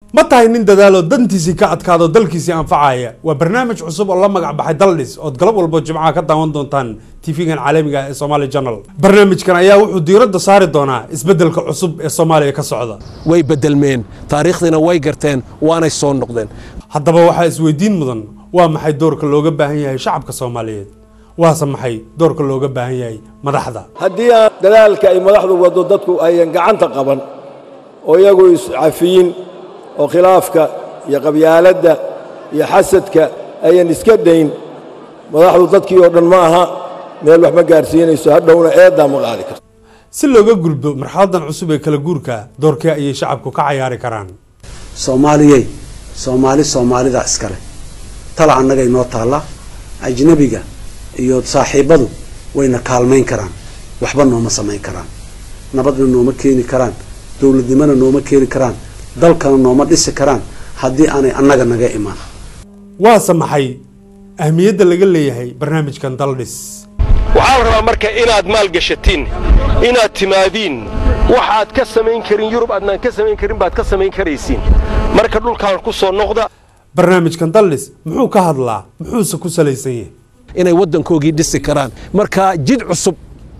ma tahay nin dadaalo dantiisii ka adkaado dalkiisii anfacaya waa barnaamij cusub oo la magac baxay daldhis ood galab walbo jimcaha ka daawan doontaan tv-gan caalamiga ee somaali journal barnaamijkan ayaa wuxuu diiradda saari doonaa isbeddelka cusub ee soomaaliya ka socda way bedelmeen taariikhdiina way garteen waanay soo noqdeen haddaba waxaa isweydiin mudan waa maxay doorka looga baahan yahay shacabka soomaaliyeed waase maxay doorka looga baahan yahay madaxda haddii aan dadaalka ay madaxdu waddo dadku ayan gacanta qaban oo iyagu iscafiyin oo khilaafka iyo qabyaaladda iyo xasadka ayan iska dayn madaxdu dadkii oo dhan ma aha meel wax ma gaarsiinayso hadhowna eeddaa ma qaadi karto si looga gulbo marxaladan cusub ee kala guurka doorkee ayay shacabku ka cayaari karaan soomaaliyey soomaali soomaalida iskale tala annaga inoo taalla ajnabiga iyo saaxiibbadu wayna kaalmayn karaan waxba nooma samayn karaan nabadna nooma keeni karaan dowladnimona nooma keeni karaan dalkana nooma dhisi karaan haddii aanay annaga naga imaan waase maxay ahmiyadda laga leeyahay barnaamijkan daldhis waxaa la rabaa marka inaad maalgashatiin inaad timaadiin waxaad ka samayn karin yurub aadnaan ka samayn karin baad ka samayn karaysiin marka dhulkaan ku soo noqda barnaamijkan daldhis muxuu ka hadlaa muxuuse ku salaysan yahay inay waddankoogii dhisi karaan marka jid cusub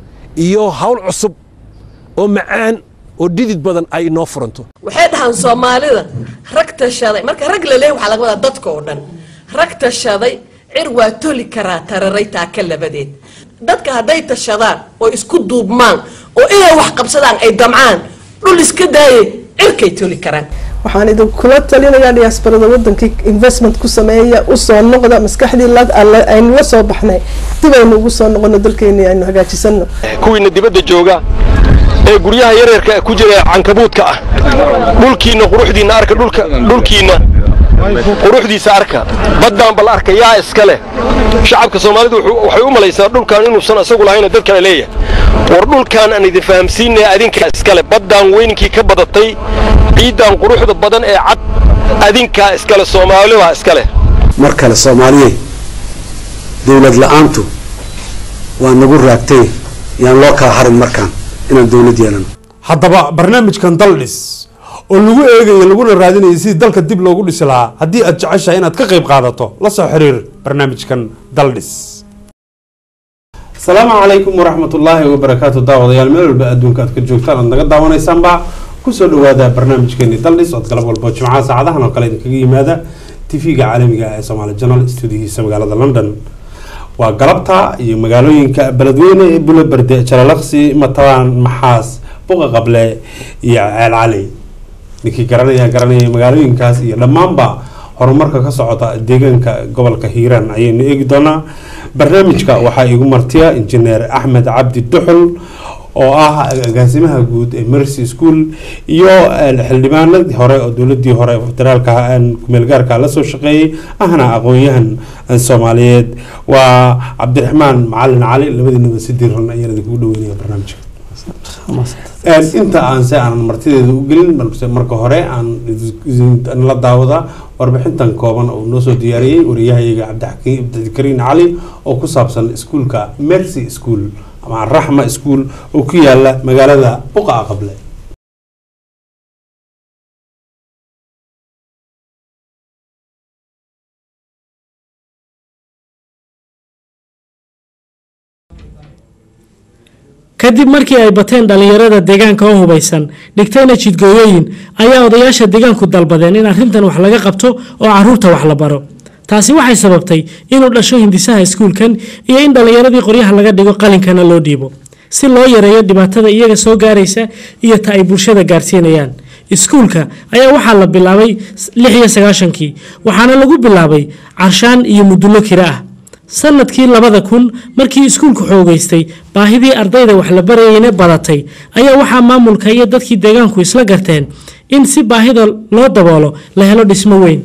iyo hawl cusub oo macaan oo dhidid badan ay inoo furanto waxay dhahaan soomaalida rag tashaday marka rag la leeyahy waxaa laga wadaa dadka oo dhan rag tashaday cir waa toli karaa tararay taaka labadeed dadka hadday tashadaan oo isku duubmaan oo inay wax qabsadaan ay damcaan dhul iska daaye cirkay toli karaan waxaan idinkula talinayaa diyaasbarada wadankii investment ku sameeya usoo noqda maskaxdii aynu la soo baxnay dib aynu ugu soo noqono dalkeeni aynu hagaajisano kuwiina dibadda jooga ee guryaha yaryarka ku jira cankabuudka ah dhulkiinna quruxdiinna arka dhulkiinna quruxdiisa arka baddaan bal arka yaa iska leh shacabka soomaalidu waxay u malaysaa dhulkan inuusan isagu lahayna dad kale leeyahay war dhulkaan aan idin fahamsiinaya adinkaa iskale baddaan weyninkii ka badatay ciiddaan quruxda badan ee cad adinkaa iskale soomaalibaa iska leh mar kale soomaaliyey dowlad la-aantu waa nagu raagtay yaan loo kala harin markaan inaan dowlad yeelano haddaba barnaamijkan daldhis oo lagu eegayo laguna raadinayo sidii dalka dib loogu dhisi lahaa haddii aad jeceshahay inaad ka qayb qaadato la soo xiriir barnaamijkan daldhis asalaamu calaykum waraxmatullaahi wabarakaatu daawadayaal meel walba adduunka aad ka joogtaan aad naga daawanaysaanba kusoo dhawaada barnaamijkeeni daldhis ood galab walbo jimcaha saacadahan oo kale idinkaga yimaada tv-ga caalamiga ee somaali journal stuudihiisa magaalada london waa galabta iyo magaalooyinka beledweyne ee buloberde jalalaqsi matalaan maxaas buqa qable iyo ceel cali ninkii garanaya garanaya magaalooyinkaas iyo dhammaanba horumarka ka socota deegaanka gobolka hiiraan ayaynu eegi doonaa barnaamijka waxaa igu martiya injineer axmed cabdi duxul oo ah agaasimaha guud ee mercy school iyo xildhibaanadii hore oo dowladii hore federaalka kumeelgaarka lasoo shaqeeyey ahna aqoon-yahan soomaaliyeed waa cabdiraxmaan macalin cali labadiinaba si diiran ayaan idinkugu dhaweynaya barnaamijka inta aan se aanan martideeda u gelin balse marka hore aan la daawada warbixintan kooban oo noo soo diyaariyey wariyahayaga cabdikariin cali oo ku saabsan iskuulka mercy school ama raxma school oo ku yaala magaalada buqa qable kadib markii ay bateen dhallinyarada deegaanka oo hubaysan dhigtayna jidgooyooyin ayaa odayaasha deegaanku dalbadeen in arrintan wax laga qabto oo caruurta wax la baro taasi waxay sababtay inuu dhasho hindisaha iskuulkan iyo in dhallinyaradii qoryaha laga dhigo qalinkana loo dhiibo si loo yareeyo dhibaatada iyaga soo gaaraysa iyo ta ay bulshada gaarsiinayaan iskuulka ayaa waxaa la bilaabay lix iyo sagaashankii waxaana lagu bilaabay carshaan iyo mudullo kira ah sanadkii labada kun markii iskuulku xoogeystay baahidii ardayda wax la barayeyna badatay ayaa waxaa maamulka iyo dadkii deegaanku isla garteen in si baahida loo daboolo la helo dhismo weyn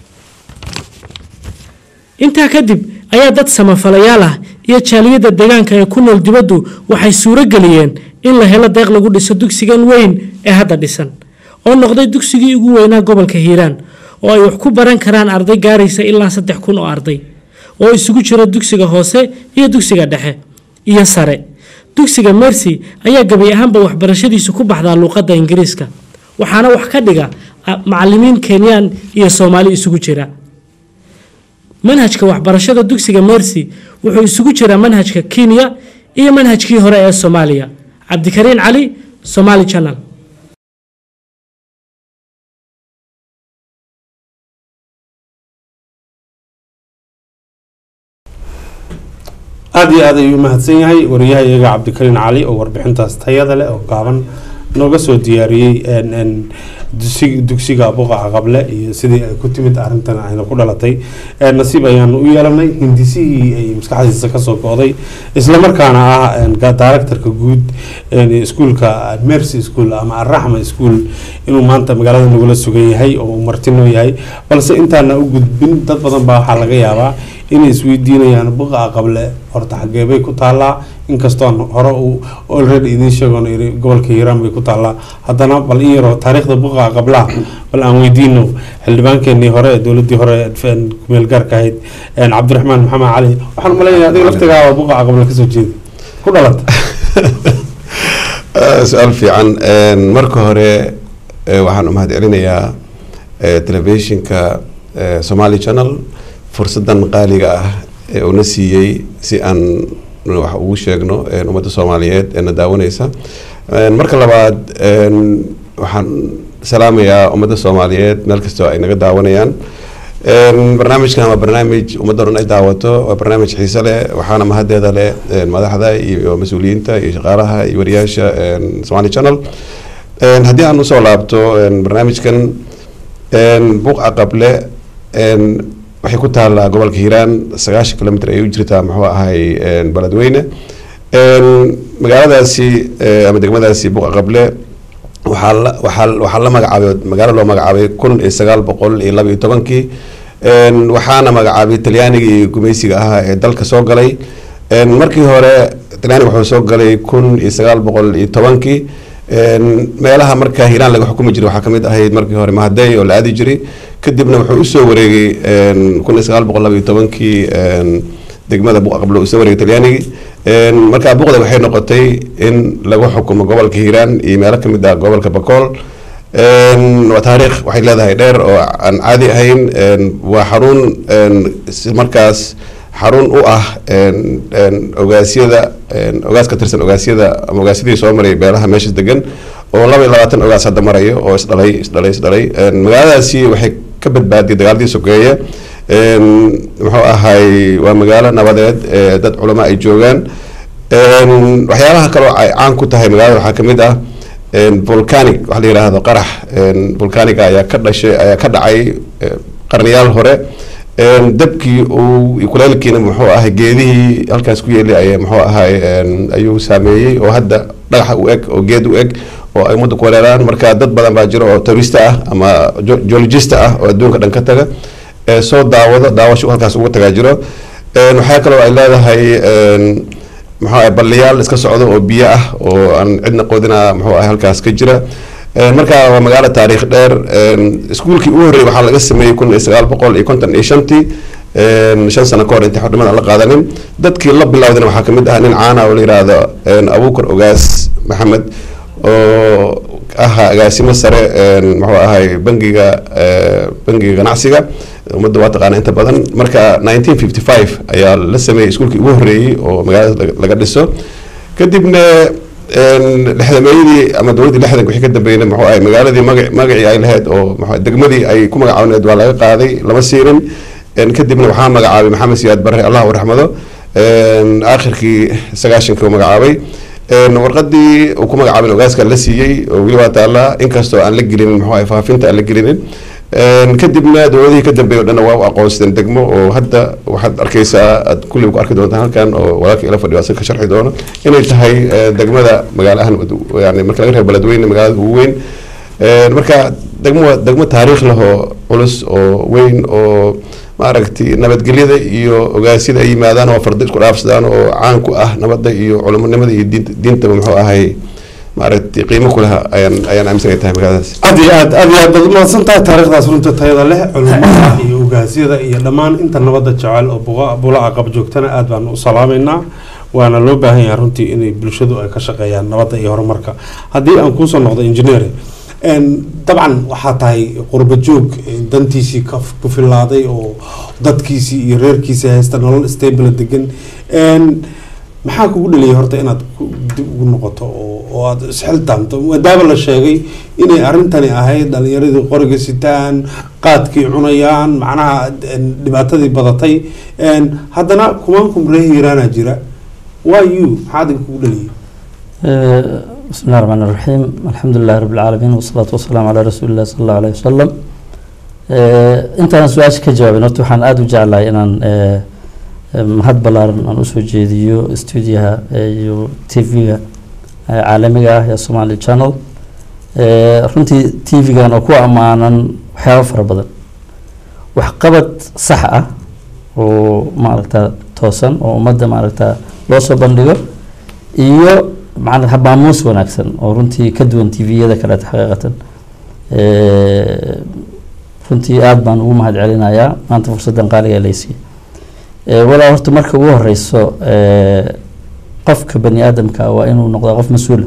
intaa kadib ayaa dad samafalayaal ah iyo jaaliyadda deegaanka ee ku nool dibaddu waxay suuro geliyeen in la helo deeq lagu dhiso dugsigan weyn ee hadda dhisan oo noqday dugsigii ugu weynaa gobolka hiiraan oo ay wax ku baran karaan arday gaaraysa ilaa saddex kun oo arday oo isugu jira dugsiga hoose iyo dugsiga dhexe iyo sare dugsiga mercy ayaa gebi ahaanba waxbarashadiisu ku baxdaa luuqadda ingiriiska waxaana wax ka dhiga ah, macalimiin kenyaan iyo soomaali isugu jira manhajka waxbarashada dugsiga mercy wuxuu isugu jiraa manhajka kenya iyo manhajkii hore ee soomaaliya cabdikariin cali somali channel aada iyo aad ayuu umahadsan yahay wariyaha iyaga cabdikariin cali oo warbixintaas tayada leh oo gaaban nooga soo diyaariyey n n dusi- dugsiga buqaca qable iyo sidii ay ku timid arrintan ayna ku dhalatay Eh, nasiib ayaanu u yeelanay hindisihii ay maskaxdiisa kasoo go'day islamarkaana ah n ga- directorka guud n iskuulka mercy school ama arraxma school inuu maanta magaalada nagula sugan yahay oo uu martinoo yahay balse intaana u gudbin dad badan baa waxaa laga yaabaa inay isweydiinayaan buqaca qable horta xagee bay ku taallaa inkastoon hore uu already idiin sheegoon iri gobolka hiiraan bay ku taallaa haddana bal in yaroo taariikhda buqaca qablaha bal aan weydiino xildhibaankeenii hore ee dowladii hore ee kumeel gaarka ahayd een cabdiraxmaan maxamed cali waxaan umaleynaya adiga laftigaaba buqaca qable kasoo jeeda ku dhalata su-aal fiican Een, marka hore eh, waxaan u mahad celinayaa eh, telefishinka eh, somali channel fursadan qaaliga ah ee uuna siiyey si aan wax ugu sheegno een, ummadda soomaaliyeed ee na daawaneysa Een, marka labaad een, waxaan salaamayaa ummadda soomaaliyeed meel kastoo ay naga daawanayaan Een, barnaamijkan waa barnaamij ummadda dhan ay daawato waa barnaamij xiise leh waxaana mahaddeeda leh een, madaxda iyo mas-uuliyiinta iyo shaqaalaha iyo wariyaasha een, somali channel Een, haddii aan usoo laabto een, barnaamijkan een, buuqa qable een, waxay ku taallaa gobolka hiiraan sagaashan kilomitr ay u jirtaa muxuu ahay een, beledweyne Een, magaaladaasi eh, ama degmadaasi buuqa qable waxaa la waxaa waxaa la magacaabay magaalo loo magacaabay kun iyo sagaal boqol iyo laba iyo tobankii Een, waxaana magacaabay talyaanigii gumaysiga ahaa ee dalka soo galay Een, markii hore talyaaniga wuxuu soo galay kun iyo sagaal boqol iyo tobankii Een, meelaha markaa hiiraan laga xukumi jiray waxaa kamid ahayd markii hore mahadey oo la aadi jiray kadibna wuxuu usoo wareegay een, kun iyo sagaal boqol laba iyo tobankii een, degmada buqa qablo usoo wareegay talyaanigii Een, markaa buqda waxay noqotay in lagu xukumo gobolka hiiraan iyo meelo kamid ah gobolka bakool Een, waa taariikh waxay leedahay dheer oo aan caadi ahayn Een, waa xarun een, si markaas xarun u ah een, een, ogaasyada een, ogaas ka tirsan ogaasyada ama ogaasyadii soo maray beelaha meesha degan oo laba iyo labaatan ogaas hadda marayo oo isdhalay isdhalay isdhalay Een, magaaladaasi waxay ka badbaadiyay dagaaladii sokeeye Een, muxuu ahay waa magaalo nabadeed ee dad culamo ay joogaan Een, waxyaabaha kaloo ay caan ku tahay magaalada waxaa kamid ah een, volcanic waxa la yidhaahdo qarax een, volcaniga ayaa ka dhashay ayaa ka dhacay eh, qarniyaal hore Een, dabkii uu iyo kuleelkiina muxuu ahay geedihii halkaas ku yeelay ayaa muxuu ahay een, ayuu saameeyey oo hadda dhagaxa u eg oo geed u eg oo ay ummadda ku weeraraan marka dad badan baa jiro oo tourista ah ama jo- geologista ah oo adduunka dhan ka taga ee soo daawado daawasho halkaas uga tagaa jiro Een, waxaa kaloo ay leedahay een, muxuu ahay balliyaal iska socdo oo biyo ah oo aan cidna qoodina muxuu ahay halkaas ka jira Een, marka waa magaalo taariikh dheer Een, iskuulkii ugu horreeyay waxaa laga sameeyey kun iyo sagaal boqol iyo konton iyo shantii Een, shan sano ka hor intii xornimada aan la qaadanin dadkii la bilowdana waxaa kamid ah nin caana oo la yidhaahdo een, abuukar ogaas maxamed oo ahaa agaasimo sare een, muxuu ahay bangiga eh, bangiga ganacsiga ummadda waa taqaana inta badan marka 1955 ayaa la sameeyey iskuulkii ugu horreeyey oo magaalada laga- laga dhiso kadibna een, lixdameeyadii ama dowladdii lixdanka wixii ka dambeeyna muxuu ahay magaaladii magac magacii ay lahayd oo muxuu ahay degmadii ay ku magacaabaneed waa laga qaaday lama siirin Een, kadibna waxaa magacaabay maxamed siyaad barre allah u raxmado Een, aakhirkii sagaashankii uu magacaabay Een, warqadii uu ku magacaabay ogaaska la siiyey oo weli waa taallaa inkastoo aan la gelinin muxuu ahay faafinta aan la gelinin Een, kadibna dowladihii ka dambeeyay oo dhan waa u aqoonsadeen degmo oo hadda waxaad arkeysaa aad kulliba ku arki doontaan halkan oo walaalka ila fadhiyo asaga ka sharxi doono inay tahay eh, degmada magaalahan yani marka laga reebo beledweyne magaalada ugu weyn Een, marka degmo degmo taariikh leh oo culus oo weyn oo maaragtay nabadgelyada iyo ogaasyada ay yimaadaan oo fardo isku dhaafsadaan oo caan ku ah nabadda iyo culamonimada iyo diinta diintaba muxuu ahay maaragtay qiimo ku laha ayaan ayaan aaminsan ay tahay magaaladaas aad iyo aad aad iyo aad baad umahadsan tahay taariikhdaas runta tayada leh culumada iyo ogaasyada iyo dhammaan inta nabadda jecel oo buqa- bulaca qab joogtana aad baan u salaameynaa waana loo baahan yahay runtii inay bulshadu ay ka shaqeeyaan nabadda iyo horumarka haddii aan kuusoo noqdo engineer Een, dabcan waxaa tahay qurba joog eh, dantiisii ka ku filaaday oo dadkiisii iyo reerkiisii haysta nolol stable degan Een, maxaa kugu dhaliyay horta inaad ku- dib ugu noqoto oo oo aad isxiltaamto maadaama la sheegay inay arrintani ahayd dhalinyaradii qoriga sitaan qaadkii cunayaan macnaha een, dhibaatadii badatay Een, haddana kumaankum reer hiiraana jira why you maxaa adiga kugu dhaliyay بسم الله الرحمن الرحيم الحمد لله رب العالمين والصلاة والسلام على رسول الله صلى الله عليه وسلم intaan su-aasha ka jawaabin horta waxaan aada u jeclahay inaan eh, eh, mahad ballaaran aan usoo jeediyo stuudiyaha eh, iyo t v-ga caalamiga ah ee somali channel Eh, runtii t v-gan oo ku ammaanan waxyaabo fara badan waxqabad sax ah oo maaragta toosan oo ummadda maaragta loo soo bandhigo iyo macna habaamuus wanaagsan oo runtii ka duwan t v-yada kaleeta xaqiiqatan Eh, runtii aada baan ugu mahad celinayaa maanta fursaddan qaaliga laysiiye walaa horta marka ugu horeyso eh, qofka bani aadamka waa inuu noqdaa qof mas-uula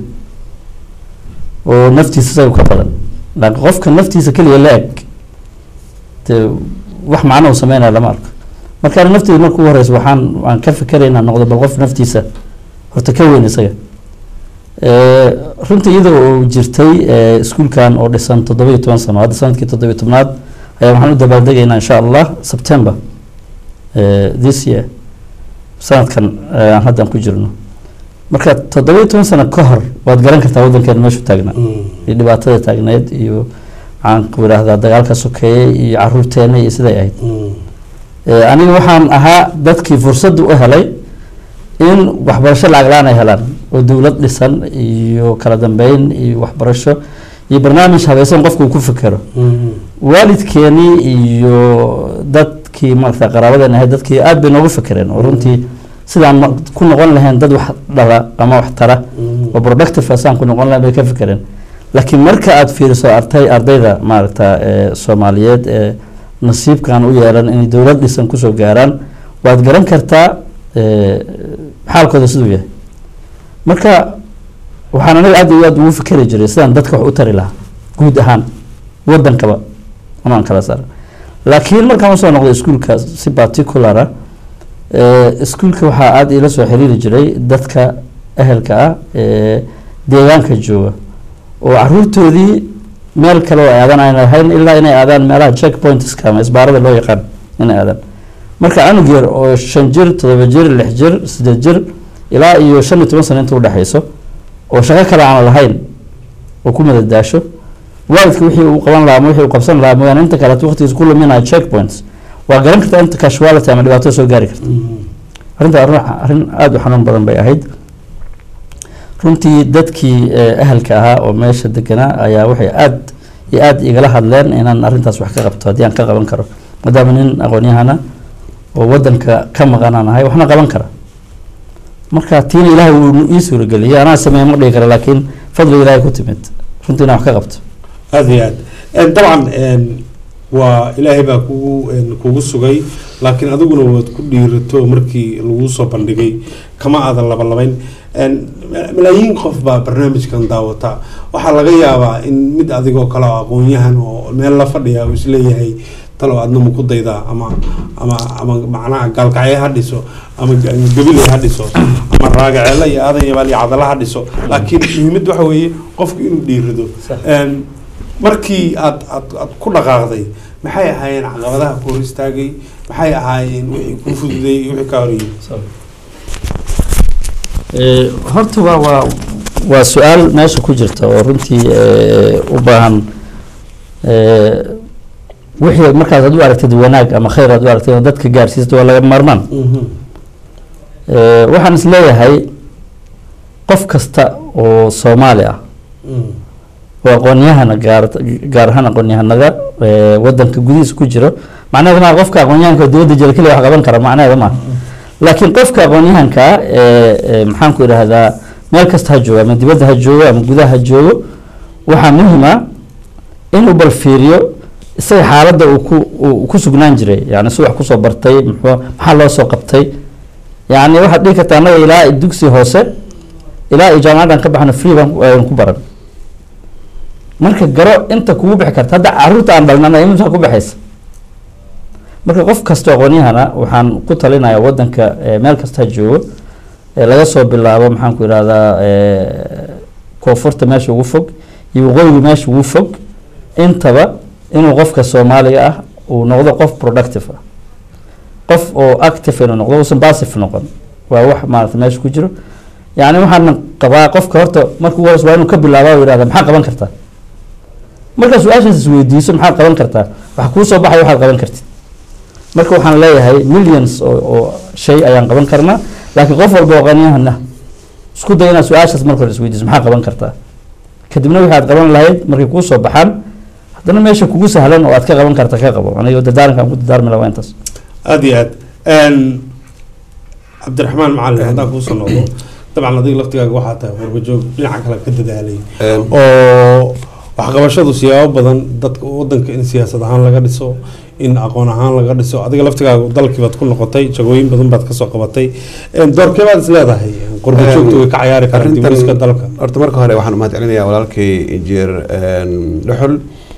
oo naftiisa isaga ka badan laakiin qofka naftiisa keliya la eg dee wax macno uu sameynaya lama arko marka ani nafteyda marka ugu horeyso waxaan waan ka fikerayaa inaan noqdo bal qof naftiisa horta ka weyn isaga Eh, runtii iyada oo jirtay eh, iskuulkan oo dhisan toddoba-iyo toban sano hadda sanadkii toddoba-iyo tobnaad ayaa waxaan u dabaaldegaynaa insha allah september eh, this year sanadkan eh, aan haddan ku jirno marka toddoba-iyo toban sano ka hor waad garan kartaa waddankeena meeshu taagnaa iyo dhibaatada taagneyd iyo maxaan ku idhaahdaa dagaalka sokeeye iyo caruurteena iyo siday ahayd Eh, aniga waxaan ahaa dadkii fursadda u helay in waxbarasho lacag la-aan ay helaan oo dowlad dhisan iyo kala dambeyn iyo waxbarasho iyo barnaamij habaysan qofka uu ku fikero waalidkeenii iyo dadkii maarata qaraabadeena ahayd dadkii aad bay noogu fekereen oo runtii sidaan ma- ku noqon lahayn dad wax dhala ama wax tara oo productive asaan ku noqon lahayn bay ka fekereen laakiin marka aad fiiriso artay ardayda maaragta ee soomaaliyeed ee nasiibkan u yeelan inay dowlad dhisan kusoo gaaraan waad garan kartaa ee, xaalkooda siduu yahay marka waxaan aniga aad iyo aad ugu fikeri jiray sidaan dadka wax u tari lahaa guud ahaan wadankaba amaan kala saara laakiin markaan usoo noqday iskuulka si particular ah ee, iskuulka waxaa aada ila soo xiriiri jiray dadka ehelka ah ee deegaanka jooga oo caruurtoodii meel kale oo aadan aan lahayn ilaa inay aadaan meelaha checkpointska ama isbaarada loo yaqaan inay aadaan marka canug yar oo shan jir todoba jir lix jir sideed jir ilaa iyo shan iyo toban sano inta udhexeyso oo shaqo kale aan lahayn oo ku madadaasho waalidka wixii uu qaban lahaa ama wixii uu qabsan lahaa mooyaane inta kaleeto waqtigiisa ku luminaya checkpoints waa garan kartaa inta casuality ama dhibaato soo gaari karta arrinta arrin arrin aada u xanuun badan bay ahayd runtii dadkii eh, ahalka ahaa oo meesha deganaa ayaa waxay aada iyo aada igala hadleen inaan arrintaas wax ka qabto haddii aan ka qaban karo maadaama nin aqoon-yahana oo wadanka ka maqan aan ahay waxna qaban kara marka tiina ilaahay wuu ii suurageliyay anaa sameeye ma dhihi kara laakiin fadliga ilaahay ku timid runtii inaan wax ka qabto aada iyo aad Een, dabcan een, waa ilaahay baa kugu een, kugu sugay laakiin adiguna waad ku dhiirato markii lagu soo bandhigay kama aadan labalabayn Een, ma- malaayiin qof baa barnaamijkan daawata waxaa laga yaabaa in mid adigoo kale oo aqoon-yahan oo meel la fadhiya uu isleeyahay talo adna ma ku daydaa ama ama ama macnaha gaalkacyo ha dhiso ama ga- gabile ha dhiso ama raagaceela iyo aadan yabaal iyo cadala ha dhiso laakiin muhiimad waxa weeye qofku inuu dhiirado Een, markii aad aad aad ku dhaqaaqday maxay ahaayeen caqabadaha ku hor istaagay maxay ahaayeen wixii kuu fududeeyey iyo wixii ka horeeyey Eh, horta waa waa waa su-aal meesha ku jirta oo runtii eh, u baahan eh, wixii markaas aad u aragtid wanaag ama khayr aad u aragtid oo dadka gaarsiisto waa laga maarmaan Eh, waxaan is leeyahay qof kasta oo soomaali ah oo aqoon-yahana gaar gaar ahaan aqoon-yahanada eh, wadanka gudihiisa ku jiro macnaheeda maa qofka aqoon-yahanka oo dibadda jira keliya wax qaban kara macnaheeda maaha laakiin qofka aqoon-yahanka ah ee ee, maxaan ku idhaahdaa meel kasta ha joogo ama dibadda ha joogo ama gudaha ha joogo waxaa muhiim ah inuu bal fiiriyo isaga xaaladda uu ku uu ku sugnaan jiray yani si wax kusoo bartay muxuu maxaa loo soo qabtay yani waxaad dhihi kartaa annaga ilaa dugsi hoose ilaa iyo jaamacaddan ka baxna free baan ku- ayaan ku baran marka garo inta kugu bixi karta hadda caruurta aan dhalnana imisa ku baxaysa marka qof kasta aqoonyahana waxaan ku talinayaa wadanka eh, meel kasta ha joogo eh, laga soo bilaabo maxaan ku ihahdaa koonfurta meesha ugu fog iyo waqooyiga meesha ugu fog intaba inuu qofka soomaaliga ah uu noqdo qof productive ah qof oo active inuu noqdo uusan passive noqon waa wax maarata meesha ku jiro yani waxaan qabaa qofka horta marka ugu horeysa waa inuu ka bilaaba u yihahda maxaa qaban kartaa markaa su-aashaas isweydiiso maxaad qaban kartaa waxa kuu soo baxaya waxaad qaban kartid marka waxaan leeyahay millions oo, oo shay ayaan qaban karnaa laakiin qof walba oo qaniyahana isku day inaad su-aashaas marka hore isweydiiso maxaa qaban kartaa kadibna wixii aad qaban lahayd markay kuu soo baxaan haddana meesha kugu sahlan oo aad ka qaban karta ka qabo aniga dadaaranka aan ku dadaarmi lahaa waa intaas aada iyo aad Een, cabdiraxmaan macalin haddaan kuusoo noqdo dabcan adiga laftigaaga waxaa tahay warbajoog dhinaca kale ka dadaalay oo waxqabashadu siyaabo badan dadka wadanka in siyaasad ahaan laga dhiso in aqoon ahaan laga dhiso adiga laftigaaga dalkii baad ku noqotay jagooyin badan baad kasoo qabatay Een, doorkee baad is leedahay qurbajoogta way ka cayaari karaan Arrintan- dibdhiska dalka horta marka hore waxaan umahad celinayaa walaalkay injineer dhuxul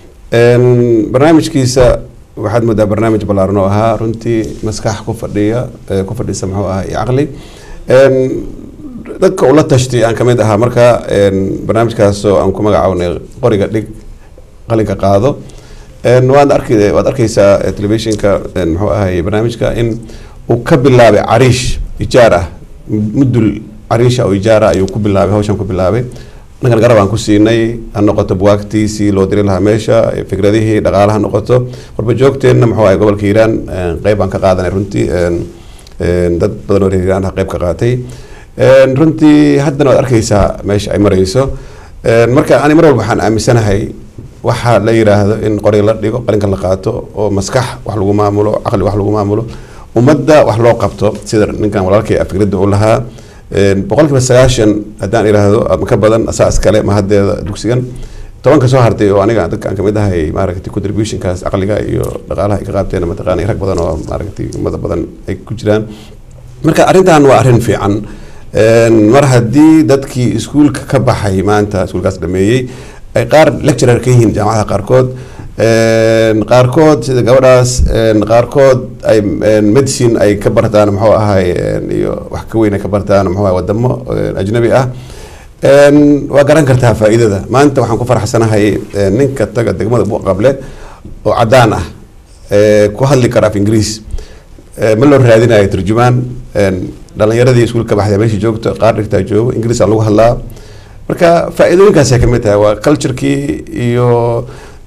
barnaamijkiisa waxaad moodaa barnaamij ballaaran oo ahaa runtii maskax ku fadhiya eh, ku fadhisa muxuu ahaa iyo caqli Een, dadka ula tashtay aan kamid ahaa marka een, barnaamijkaasoo aan ku magacawnay qoriga dhig qalinka qaado Een, waad arki waad arkeysaa eh, telefishinka een, muxuu ahay barnaamijka in uu ka bilaabay cariish ijaar ah mudul cariisha oo ijaara ayuu ku bilaabay hawshan ku bilaabay dhankan garab aan ku siinay ha noqoto buwaagtiisii loo diri lahaa meesha eh, fikradihii dhaqaalaha ha noqoto warba joogteenna muxuu ahay gobolka hiiraan een, qeyb aan ka qaadanay runtii een, een, dad badan oo reer hiiraan ah qeyb ka qaatay Een, runtii haddana waad arkeysaa meesha ay mareyso Een, marka ani mar walba waxaan aaminsanahay waxaa la yiraahdo in qoriga la dhigo qalinka la qaato oo maskax wax lagu maamulo caqli wax lagu maamulo ummadda wax loo qabto sida ninkan walaalkay ah fikradda u lahaa Een, boqolkiiba sagaashan haddaan iraahdo ama ka badan asaa iskale mahaddeeda dugsigan tobanka soo hartay oo aniga dadka aan kamid ahay maaragtay contributionkaas caqliga iyo dhaqaalaha ay ka qaabteen mataqaana rag badan oo maaragtay ummada badan ay ku jiraan marka arrintan waa arrin fiican Een, mar haddii dadkii iskuulka ka baxay maanta iskuulkaas dhameeyey ay qaar lecturer ka yihiin jaamacadaha qaarkood Een, qaarkood sida gabadhaas een, qaarkood ay een, medicine ay ka bartaan muxuu ahay een, iyo wax ka weyn ay ka bartaan muxuu ahay wadamo een, ajnabi ah Een, waa garan kartaa faa'iidada maanta waxaan ku faraxsanahay een, ninka taga degmada buuqable oo cadaan ah ee, ku hadli kara af ingiriis Ee, ma loo raadinayo turjumaan Een, dhalinyaradii iskuulka baxday meesha joogto qaar dhigtaa joogo ingiriis aa lagu hadlaa marka faa'iidooyinkaasay kamid tahay waa culturekii iyo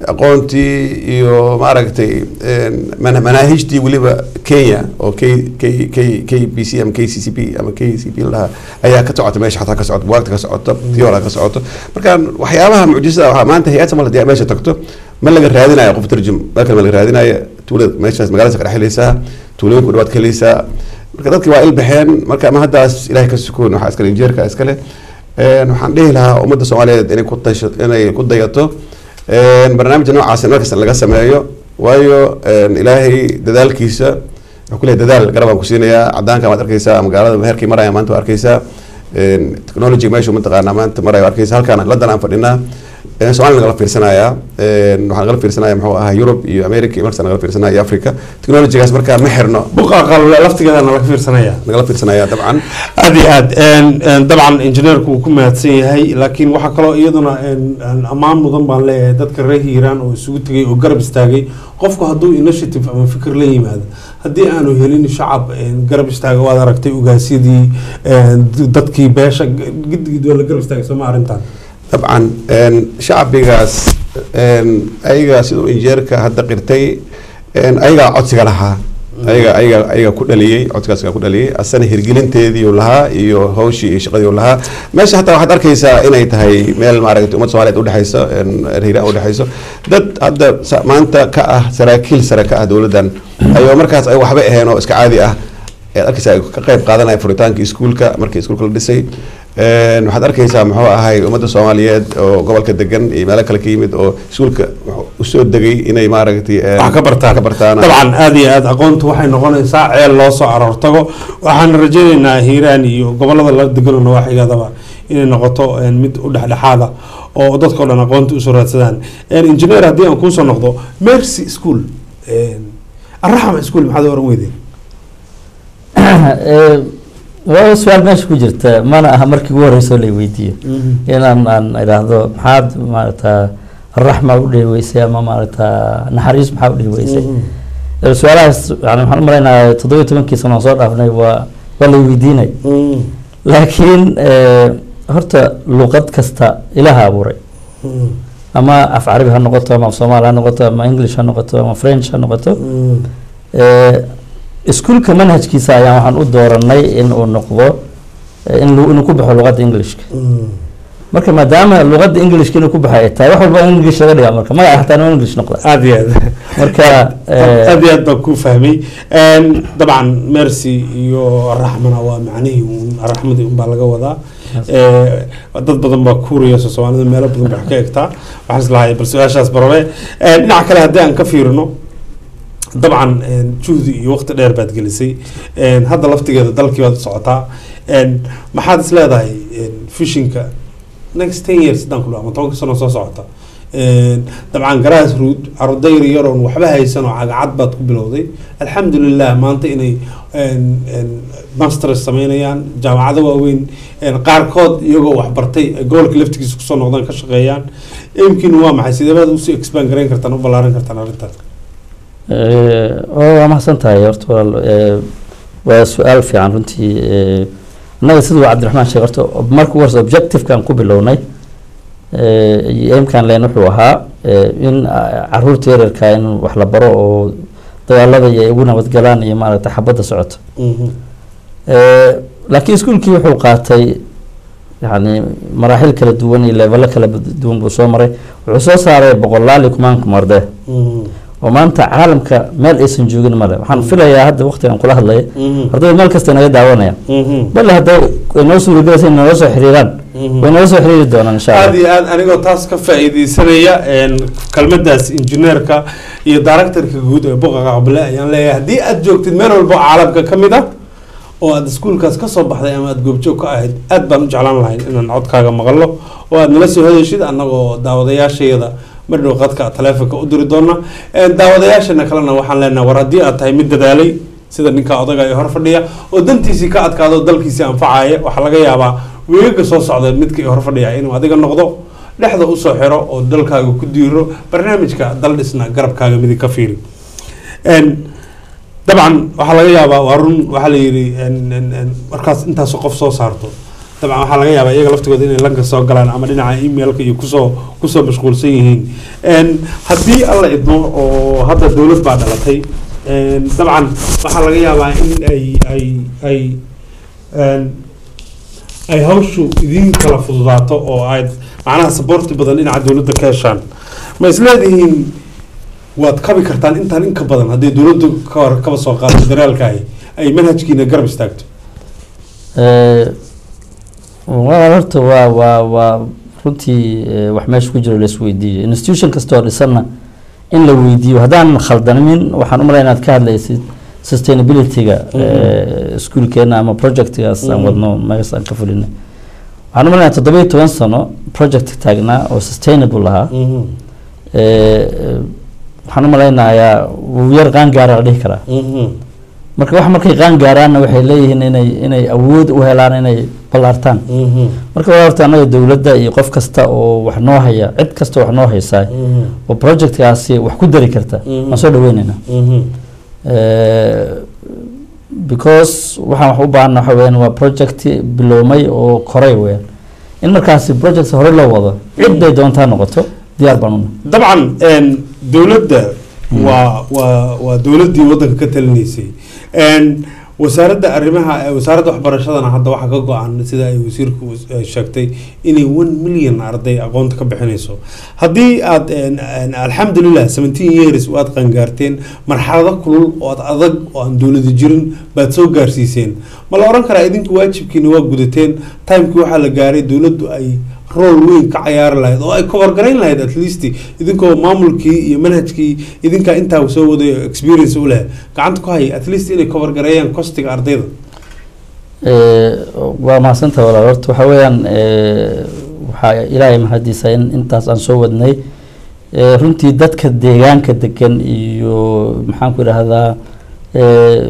aqoontii iyo maaragtay een, mana- manaahijtii weliba kenya oo k k k k b c ama k c c p ama k c p lahaa ayaa ka socota meesha xataa ka socoto buwaagta ka socoto tiyoola ka socoto marka waxyaabaha mucjisada waxaa maanta hay-ad samal hadii aad meesha tagto ma laga raadinayo qof tarjum marka ma laga raadinayo tuulada meeshaas magaaladaas ka dhex helaysaa tuulooyinka u dhawaad ka helaysaa marka dadki waa ilbaxeen marka ama haddaas ilahay ka sukoon waxaa iskale injeerka iskale Een, waxaan dhihi lahaa ummadda soomaaliyeed inay ku tasho inay ku dayato Een, barnaamijka noocaas markasta laga sameeyo waayo een, ilaahay dadaalkiisa wuxuu ku leeyahay dadaal garab aan ku siinayaa cadaanka waad arkeysaa magaalada meherkii maraya maanta waa arkeysaa Een, technology meeshu mataqaanaa maanta maraya waa arkeysaa halkaan ladan aan fadhinaa Een, Soomaaliya nagala fiirsanayaa Een, waxaa nagala fiirsanaya muxuu ahaa Europe iyo America iyo markaas nagala fiirsanaya iyo Africa technologygaas markaa ma xirno buqa qalle laftigeeda nala fiirsanaya nagala fiirsanaya dabcan aada iyo aad Een, een, dabcan injineerku wuu ku mahadsan yahay laakiin waxaa kaloo iyaduna een, een, ammaan mudan baan leeyahay dadka reer hiiraan oo isugu tegay oo garab istaagay qofku hadduu initiative ama fikir la yimaado haddii aanu helin shacab een, garab istaaga waad aragtay ugaasyadii een, dadkii beesha gidigid waa la garab istaagay sooma arrintan dabcan een, shacbigaas een, ayaga siduu injeerka hadda qirtay een, ayagaa codsiga lahaa ayaga ayaga ayaga ku dhaliyey codsigaas ku dhaliyey asana hirgelinteedii uu lahaa iyo hawshii iyo shaqadii uu lahaa meesha hataa waxaad arkeysaa inay tahay meel maaragtay ummad soomaaliyeed udhexeyso een, reer hiiraan udhexeyso dad hadda sa- maanta ka ah saraakiil sare ka ah dowladdan ayoo markaas ay waxba aheen oo iska caadi ah ayaad arkeysaa ay ka qayb qaadanaya furitaanka iskuulka markii iskuulka la dhisay Een, waxaad arkeysaa muxuu ahay ummadda soomaaliyeed oo gobolka degan iyo meelo kale ka yimid oo iskuulka usoo degay inay maaragtay een, wax ka bartaan ka bartaan dabcan aada iyo aada aqoontu waxay noqonaysaa ceel loo soo aroortago waxaan rajaynaynaa hiiraan iyo gobolada la degano nawaaxigadaba inay noqoto een, mid u dhexdhexaada oo dadkao dhan aqoonta usoo raadsadaan Een, engineer haddii aan kuusoo noqdo mercy school een, arraxma school maxaad oran weydeen Eh, waa su-aal meesha ku jirta mana aha markii ugu horreysoo la weydiiyo inaan aan idhaahdo maxaad maaragta raxma u dhihi weysay ama maaragta naxariis maxaa u dhihi weysay Eh, su-aalahaas yani waxaan u malaynayaa toddobiyo tobankii sano aan soo dhaafnay waa waa la weydiinay laakiin eh, horta luqad kasta ilaha abuuray ama af carabi ha noqoto ama af soomaali ha noqoto ama english ha noqoto ama french ha noqoto Eh, iskuulka manhajkiisa ayaan waxaan u dooranay in uu noqdo eh, in lu- inuu ku baxo luqadda englishka marka maadaama luqadda englishka inuu ku baxo ay tahay wax walba in english laga dhigaa marka magaca xataa inuu english noqda aad iyo aad marka eh, aad iyo aad baan ku fahmay Een, dabcan mercy iyo raxmana waa macnihii uun raxmadii unbaa laga wadaa Ee, dad badan baa kuuriyasa soomaalida meelo badan bay wax ka egtaa waxaan islahay bal su-aashaas barabe Een, dhinaca kale haddii aan ka fiirino dabcan een, juhdi iyo waqti dheer baad gelisay Een, hadda laftigeeda dalkii baad u socotaa Een, maxaad is leedahay een, fishinka next ten years haddaan ku dhaho ama tobanka sano soo socota Een, dabcan garaas ruud ardayr yaroon waxba haysan oo cagacad baad ku bilowday alxamdulilah maanta inay een, een, masters sameynayaan jaamacado waaweyn een, qaarkood iyagoo waxbartay ay gobolka laftigiisa kusoo noqdaan ka shaqeeyaan imkin waa maxay sidee baad usii expand garayn kartaan u ballaaran kartaan arrintaas eh, oo waa mahadsan tahay horta walaal eh, waa su-aal fiican runtii eh, annaga siduu cabdiraxmaan sheegay horta marka ugu horeysa objectivekan ku bilownay eh, iyo aimkan leen wuxuu ahaa eh, in ah, caruurta yaryarka in wax la baro oo dagaalada iyo ay ugu nabadgalaan iyo maaragta xabadda socoto Eh, laakiin iskuulkii wuxuu qaatay yani maraaxil kala duwan iyo leevelo kala duwan buu soo maray wuxuu soo saaray boqolaal iyo kumaan kumarde oo maanta caalamka meel aysan joogin male waxaan filayaa hadda waqtigan kula hadlaya ardayda meel kasta naga daawanayaan bale hadday ay noo suuragelaysa in nala soo xiriiraan way nala soo xiriiri doonaan insha aad allah iyo aad anigoo taas ka faa'iideysanaya een, kelmadaas injineerka iyo directorka guud ee buqa qaqbale ayaan leeyahay haddii aad joogtid meel walba oo caalamka ka mid ah oo aad iskuulkaas ka soo baxday ama aad goobjoog ka ahayd aad baan u jeclaan lahayn inaan codkaaga maqalno oo aad nala soo hadashid annagoo daawadayaashayada madhow qadka taleefonka u diri doona Een, daawadayaashana kalena waxaan leenahay war haddii aad tahay mid dadaalay sida ninka odaga ee hor fadhiya oo dantiisii ka adkaado oo dalkiisii anfacaya waxaa laga yaabaa weegaga soo socda midka hor fadhiya inuu adiga noqdo dhexda usoo xiro oo dalkaaga ku diiro barnaamijka dal dhisna garabkaaga midig ka fiiri Een, dabcan waxaa laga yaabaa waa run waxaa la yidhi een, een, een, markaas intaasoo qof soo saarto dabcan waxaa laga yaabaa iyaga laftigooda inay lanka soo galaan ama dhinaca emailka iyo kusoo kusoo mashquulsan yihiin Een, haddii alla idmo oo hadda dowlad baa dhalatay een, dabcan waxaa laga yaabaa in ay ay ay een, ay hawshu idin kala fududaato oo aad macnaha saboorti badan dhinaca dowladda ka heshaan ma isleedihiin waad kabi kartaan intaan in ka badan haddii dowladdu ka hor kaba soo qaado daraalkaahi ay manhajkiina garab istaagto Eh, waa horta waa waa waa runtii eh, wax meesha ku jiro la isweydiiyo institution kasta oo dhisanna in la weydiiyo haddaan khaldamin waxaan u malaya inaad ka hadlaysid sustainability-ga eh, iskuulkeena ama projectgaas aan Mhm. wadno meegas aan ka fulinay waxaan u malaya toddoba iyo toban sano project taagnaa oo sustainable ahaa Eh, eh, waxaan u malaynayaa wuu yar qaan gaara la dhihi karaa marka wax markay qaan gaaraanna waxay leeyihiin inay inay awood u helaan inay ballaartaan marka waa horta annaga dowladda iyo qof kasta oo wax noo haya cid kasta oo wax noo haysaa oo projectkaasi wax ku dari karta waan soo dhaweynaynaa Eh, because waxaan wax u baahana waxa weyaan waa project bilowmay oo koray weyaan in markaasi project hore loo wado cid bay doontaa noqoto diyaar baan una dabcan een, dowladda waa waa waa dowladdii waddanka ka talinaysay Een, wasaaradda arrimaha eh, wasaaradda waxbarashadana hadda waxaa ka go-an sida ay wasiirku eh, sheegtay inay one million arday aqoonta ka bixinayso haddii aad een, een, alxamdulilah seventeen years waad qangaarteen marxalado kulul oo aad adag oo aan dowladi jirin baad soo gaarsiiseen ma la oran karaa idinku waajibkiina waa gudateen timekii waxaa la gaaray dowladdu ay rool weyn ka cayaari lahayd oo ay cover garayn lahayd at least idinkoo maamulkii iyo manhajkii idinkaa intaa soo waday oo experience u leh gacanta ku haya at least inay cover gareeyaan kostiga ardayda Eh, waa mahadsantaha walaal horta waxaa weeyaan eh, waxaa ilaahay mahadiisa in intaas aan soo wadnay Eh, runtii dadka deegaanka degan iyo maxaan ku idhaahdaa eh,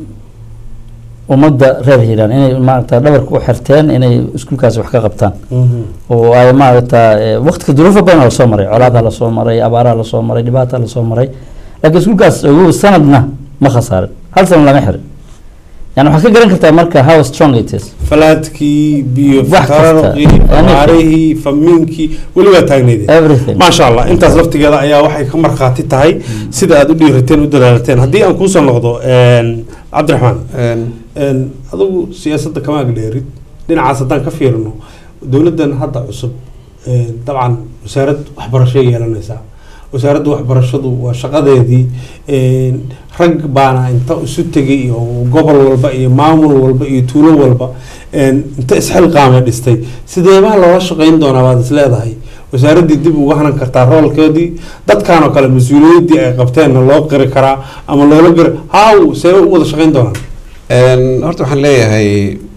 ummadda reer hiiraan inay maaragta dhabarka u xirteen inay iskuulkaasi wax ka qabtaan oo ay maaragta eh, waqtiga duruufo badan la soo maray colaadaa lasoo maray abaaraa lasoo maray dhibaataa lasoo maray laakiin iskuulkaas ugu sanadna ma khasaarin hal sana lama xirin yani waxaad ka garan kartaa marka how strong it is falaadkii biyo Wax kasta. fataarqii abaarihii famiinkii weli waa taagneydeen everything maasha allah intaas laftigeeda ayaa waxay ka markhaati tahay sida aad u dhiirateen u dalaalateen haddii aan kuusoo noqdo een, cabdiraxmaan een, adigu siyaasadda kama agdheerid dhinacaas haddaan ka fiirino dowladdan hadda cusub een, dabcan wasaarad waxbarasho yeelanaysaa wasaaradda waxbarashadu waa shaqadeedii een, rag baana inta isu tegay iyo gobol walba iyo maamul walba iyo tuulo walba een, inta isxilqaamay dhistay sideebaa loola shaqayn doonaa baad is leedahay wasaaraddii dib uga hanan kartaa roolkeedii dadkan oo kale mas-uuliyaddii ay qabteenna loo qiri karaa ama loola qiri haw see u wada shaqayn doonaan Een, horta waxaan leeyahay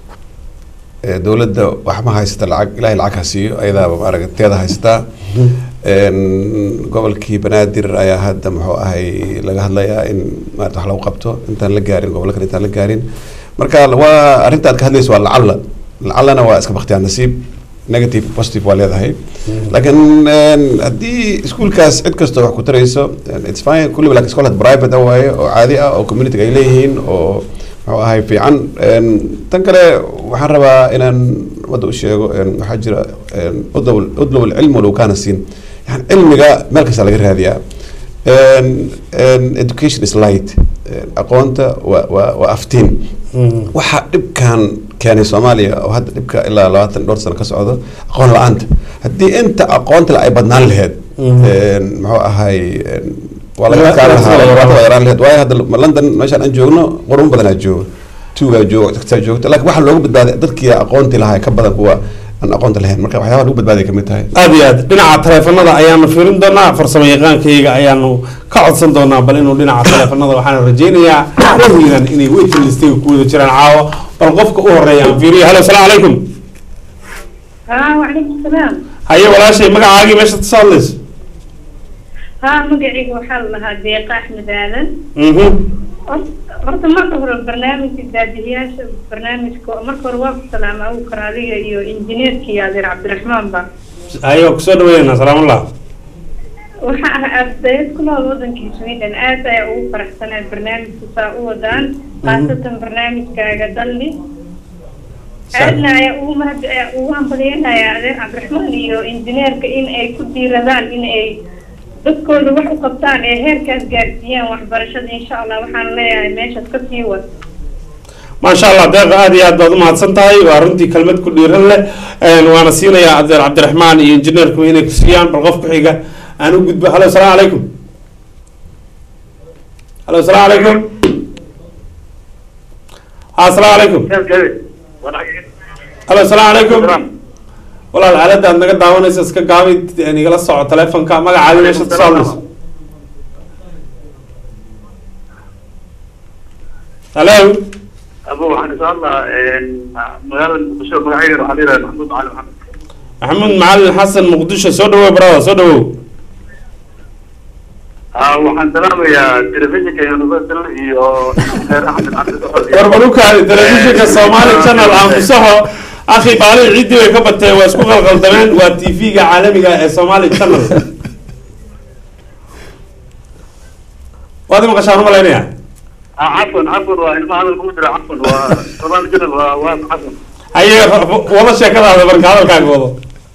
eh, dowladda wax ma haysata lacag ilaahay lacag ha siiyo ayadaaba maaragteeda haystaa Een, gobolkii banaadir ayaa hadda muxuu ahay laga hadlayaa in maarata wax lagu qabto intaan la gaarin gobollo kale intaan la gaarin marka waa arrinta aad ka hadlayso waa lacalla lacallana waa iska bakhtiyaan nasiib negative positive waa leedahay laakiin een, haddii iskuulkaas cid kastoo wax ku tarayso een, it's fine kulliba laakiin iskool had private ah waaye oo caadi ah oo community ay leeyihiin oo muxuu ahay fiican Een, tan kale waxaan rabaa inaan wadda u sheego een, waxaa jira een, udlow udlow alcilm walow kaana siin yani cilmiga meel kasta laga raadiyaa Een, een, education is light Een, aqoonta waa waa waa aftiin waxaa dhibkan keenay soomaaliya oo hadda dhibka ilaa labaatan dhowr sano ka socdo aqoon la-aanta haddii inta aqoonta le ay badnaan laheyd een, muxuu ahay een, waa laga adkaan lahaa dhibaato waa yaraan laheyd waayo hadda london meeshaan aan joogno qurun badanaa jooga tuugaa jooga dadkaa joogta laakiin waxaa loogu badbaaday dadkii aqoonti lahaa ka badan kuwa aan aqoonta lahayn marka waxyaabaha lagu badbaaday kamid tahay aada iyo aad dhinaca taleefanada ayaanu fiirin doonaa farsamo yaqaankayga ayaanu ka codsan doonaa bal inuu dhinaca taleefanada waxaan rajaynayaa rahiiran inay waiting listiga ku wada jiraan caawa bal qofka u horeeya aan fiiriyo halo asalaamu calaykum ها وعليكم السلام haye walaashay magacaagii meesha ka soo hadlayso ها مقعي وحال لها ديقة أحمد آدم mhm horta marka hore barnaamijka daadihiyaasha barnaamijka marka hore waa ku salaama abu karaadiga iyo injineerkii adeer cabdiraxmaan ba haye waa kusoo dhaweynaa salaamullah waxa ah ardayad ku nool wadankii sweden aad ayaa ugu faraxsanayd barnaamijka saa u wadaan khaasatan barnaamijkaaga dalli aadna ayaa ugu mahad ayaa ugu hambalyeynaya adeer cabdiraxmaan iyo injineerka in ay ku diiradaan in ay dadkooda wax u qabtaan ee heerkaas gaarsiiyaan waxbarashada insha allah waxaan leeyahay meeshaas ka sii wad maasha allah deeqa aada iyo aad baad umahadsan tahay waa runtii kelmad ku dhiiran leh Een, waana siinayaa adeer cabdiraxmaan iyo injineerku inay ku siiyaan bal qof ku xiga aan u gudbo halo asalaamu calaykum halo asalaamu calaykum ha asalaamu calaykum halo asalaamu calaykum walaal aalada aad naga daawanaysa iska gaabay een, igala soco taleefonka magacaadi meesha ka soo hadlayso halo أبو waxaan insha allah magaalada muqdisho magacayga waxaa leedahay maxamuud cali maxamed maxamuud macalin xasan muqdisho soo dhawow brada soo dhawow Ah, waxaan salaamayaa telefishinka universal iyo injineer axmed cabdi soxol iyo- warbarukaadi telefishinka somali channel aamusaho akhi baali ciddii way ka bateen waa isku qalqaldameen waa t v-ga caalamiga ee somali channel waad i maqashaan umalaynaya Ah, cafwan cafwan waa ilmaha hadal kugu jira cafwan waa somaali channel waa waa cafwan haye wada sheekadaada marka hadalkaaga wado